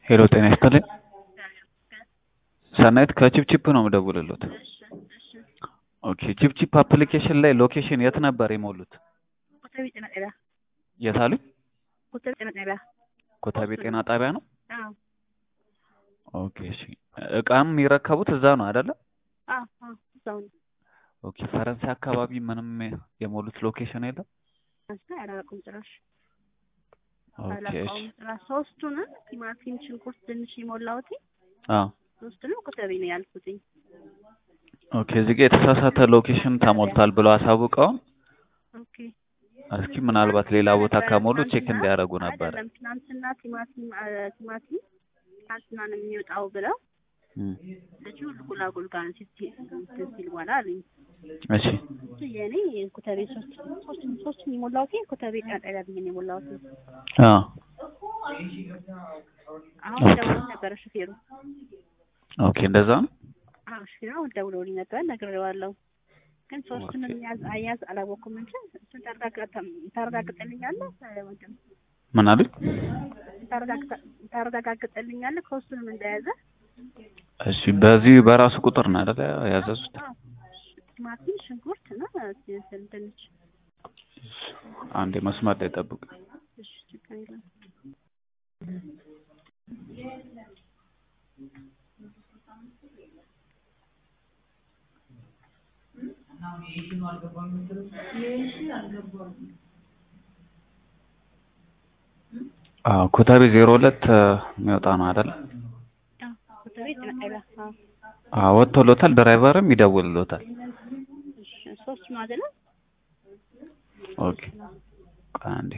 ሄሎ ጤና ይስጥልኝ። ሰናይት ከቺፕቺፕ ነው የምደውልልዎት። ኦኬ ቺፕቺፕ አፕሊኬሽን ላይ ሎኬሽን የት ነበር የሞሉት? ኮተቤ ጤና ጣቢያ የት አሉኝ? ኮተቤ ጤና ጣቢያ ኮተቤ ጤና ጣቢያ ነው። አዎ ኦኬ እሺ። እቃም የሚረከቡት እዛ ነው አይደለ? አዎ አዎ እዛው ነው። ኦኬ ፈረንሳይ አካባቢ ምንም የሞሉት ሎኬሽን የለም? አንተ አላውቅም ጭራሽ ኦኬ እሺ። አላውቀውም ጭራሽ። ሶስቱንም ቲማቲም፣ ሽንኩርት፣ ድንች የሞላሁት አዎ ሶስቱንም ኮተቤ ነው ያልኩትኝ። ኦኬ እዚህ ጋር የተሳሳተ ሎኬሽን ተሞልቷል ብለው አሳውቀውን ኦኬ እስኪ ምናልባት ሌላ ቦታ ከሞሉ ቼክ እንዲያደርጉ ነበር። አይደለም ትናንትና ቲማቲም አ፣ ቲማቲም ትናንትና ነው የሚወጣው ብለው እም፣ ልጁ ጉላጉል ጋር ነው ሲት እንትን ሲል በኋላ አሉኝ። እሺ እሱ የኔ ኮተቤ ሶስት ሶስት ሶስት የሞላሁት ኮተቤ ጤና ጣቢያ ብዬ ነው የሞላሁት። አዎ አሁን ደውሎ ነበረ ሹፌሩ። ኦኬ እንደዛ ነው። አዎ ሹፌሩ አሁን ደውሎልኝ ነበር ነግሬዋለሁ። ግን ሶስቱንም ያዝ አያዝ አላወኩም እንጂ እሱን ታረጋግጠ- ታረጋግጠልኛለህ ወንድም ምን አሉኝ? ታረጋግጠ- ታረጋግጠልኛለህ ከሶስቱንም እንደያዘ እሺ በዚህ በራሱ ቁጥር ነው አይደለ ያዘዙት? አዎ ቲማቲም ሽንኩርት እና እንትን ድንች አንዴ መስመር ላይ ጠብቅ። እሺ ችግር የለም አዎ ኮተቤ ዜሮ ሁለት የሚወጣ ነው አይደለ? አዎ ኮተቤ ጤና ጣቢያ አዎ አዎ ወጥቶሎታል። ድራይቨርም ይደውልሎታል። እሺ ሶስት ነው አይደለ ኦኬ ቆይ አንዴ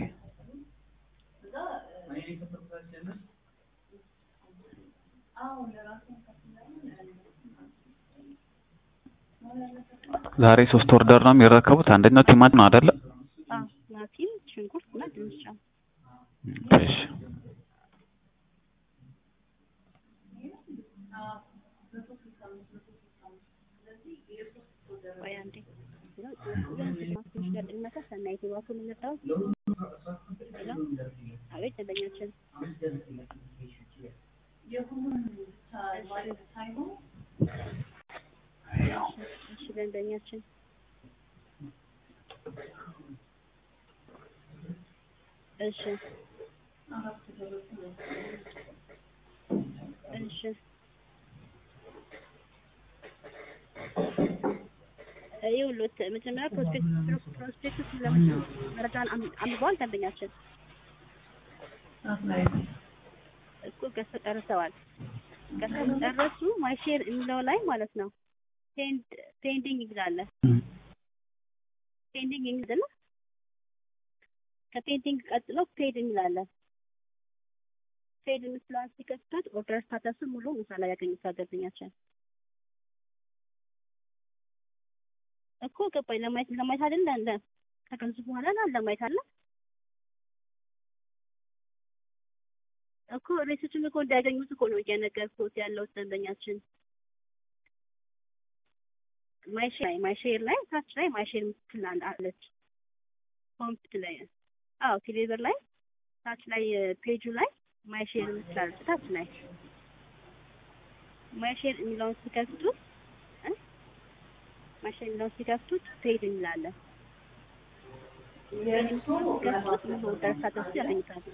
ዛሬ ሶስት ኦርደር ነው የሚረከቡት። አንደኛው ቲማቲም ነው አይደለ? አዎ ቲማቲም ሽንኩርት እና ድንች ነው እሺ ቆይ አንዴ ትንሽ ገጥመታ ሰናይት ባኩን የመጣው ሄሎ አቤት ደንበኛችን እሺ ደንበኛችን እሺ እሺ ይኸውልዎት መጀመሪያ ፕሮስፔክት ፕሮስፔክቱስ ለምን መረጃን አም- አንብበዋል ደንበኛችን እኮ ገዝተው ጨርሰዋል። ገዝተው ጨረሱ ማይሼር የሚለው ላይ ማለት ነው ፔንድ ፔንዲንግ ይላል። ፔንዲንግ የሚል አይደለ? ከፔንዲንግ ቀጥሎ ፔድ የሚላለ ፔድ የምትለዋን ሲከፍቱት ኦርደር ስታተሱ ሙሉ ምሳ ላይ ያገኙታል ደንበኛችን። እኮ ገባኝ። ለማየት ለማየት አይደለ እንደ ከገዙ በኋላ ና ለማየት አለ እኮ ሬሶችን እኮ እንዳያገኙት እኮ ነው እየነገርኩት ያለው ደንበኛችን። ማይሼር ላይ ማይሼር ላይ ታች ላይ ማይሼር የምትል አለ- አለች ኮምፕት ላይ አዎ ቴሌብር ላይ ታች ላይ ፔጁ ላይ ማይሼር የምትል አለች ታች ላይ ማይሼር የሚለውን ሲከፍቱት እ ማይሼር የሚለውን ሲከፍቱት ፔድ የሚላለን ሲከፍቱት ሙሉ ኦርደር ስታተሱ ያገኙታል።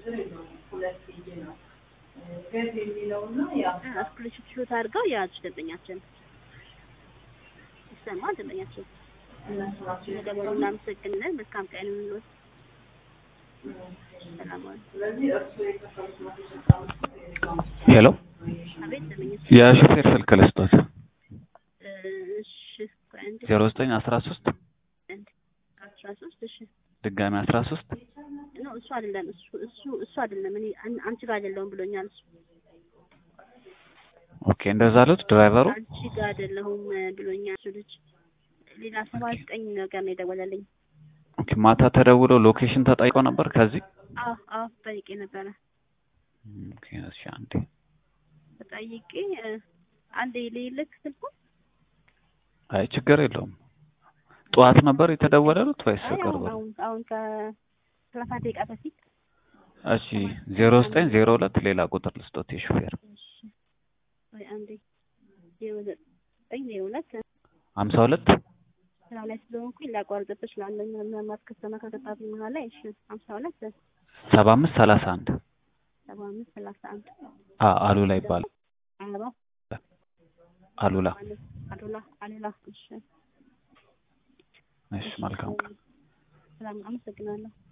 ስክሪንሾት ሾት አድርገው የያዙ ደንበኛችን ይሰማል። ደንበኛችን ስለደወሉ እናመሰግናለን። መልካም ቀን ይሁንልዎት። ሰላም ዋሉ። ሄሎ አቤት ደንበኛችን። የሹፌር ስልክ ልስጦት እ፣ እሺ ቆይ አንዴ ዜሮ ዘጠኝ አስራ ሶስት አንድ አስራ ሶስት እሺ ድጋሚ አስራ ሶስት ኖ እሱ አይደለም እሱ እሱ እሱ አይደለም እኔ አን- አንቺ ጋር አይደለሁም ብሎኛል እሱ ኦኬ እንደዛ አሉት ድራይቨሩ። አንቺ ጋር አይደለሁም ብሎኛል እሱ ልጅ ሌላ ሰባ ዘጠኝ ነገር ነው የደወለልኝ ኦኬ ማታ ተደውሎ ሎኬሽን ተጠይቆ ነበር ከዚህ አዎ አዎ ጠይቄ ነበረ ኦኬ እሺ አንዴ ተጠይቄ እ፣ አንዴ ልልክ ስልኩ አይ ችግር የለውም ጠዋት ነበር የተደወለሉት ወይስ አይ ቅርብ አሁን ነው? አሁን አሁን ከሰላሳ ደቂቃ በፊት እሺ ዜሮ ዘጠኝ ዜሮ ሁለት ሌላ ቁጥር ልስጦት የሹፌር እሺ ወይ አንዴ ዜሮ ዘጠኝ ዜሮ ሁለት ሀምሳ ሁለት ስራ ላይ ስለሆንኩኝ ላቋርጥብህ እችላለሁ። ምናልባት ከስተመር ከገባብኝ በኋላ እሺ ሀምሳ ሁለት ሰባ አምስት ሰላሳ አንድ ሰባ አምስት ሰላሳ አንድ አ አሉላ ይባላል። አበባው አሉላ አሉላ አሉላ እሺ እሺ መልካም ቀን። ሰላም አመሰግናለሁ።